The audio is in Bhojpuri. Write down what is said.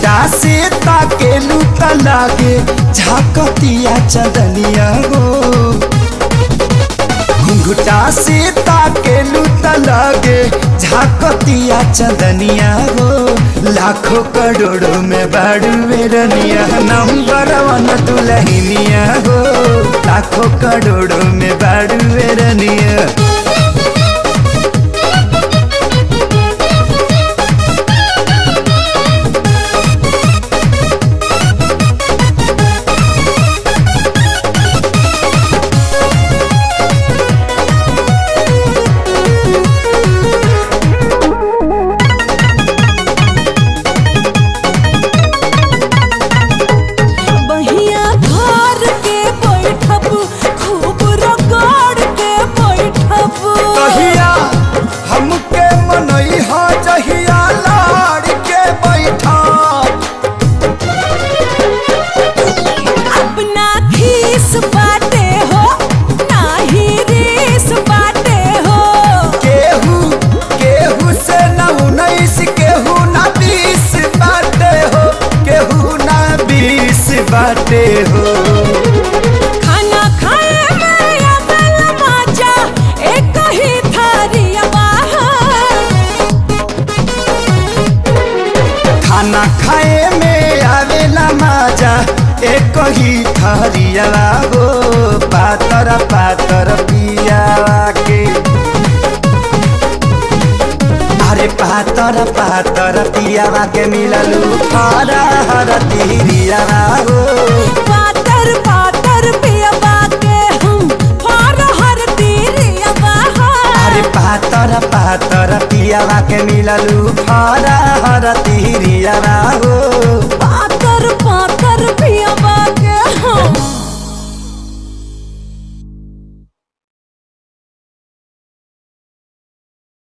घुंघटा से ताकेलू त लागे झाकतिया चदनिया हो घुंघटा से ताकेलू त लागे झाकतिया चदनिया हो लाखों करोड़ों में बाड़ू बेरनिया नंबर वन दुलहिनिया हो लाखों करोड़ों में बाड़ू बेरनिया बहिया घर के बैठब खूब रगड़ के बैठब कहिया हमके मनई हा जहिया लाड़ के बैठा अपना खीस बाटे हो नाही रीस बाटे हो केहू केहू से न उन्नीस केहू न बीस बाटे हो केहू न बीस बाटे हो खाना खाए में अकल मजा एक ही थारी बाहर खाना खाए में आवेला मजा एक ही थरिया हो पातर पातर पियावा के अरे पातर पातर पियावा के मिललू हरा हर तिरिया हो पातर पातर पियबा के हम फर हर तीरिया बाहर अरे पातर पातर पियावा के मिललू हरा हर तिरिया हो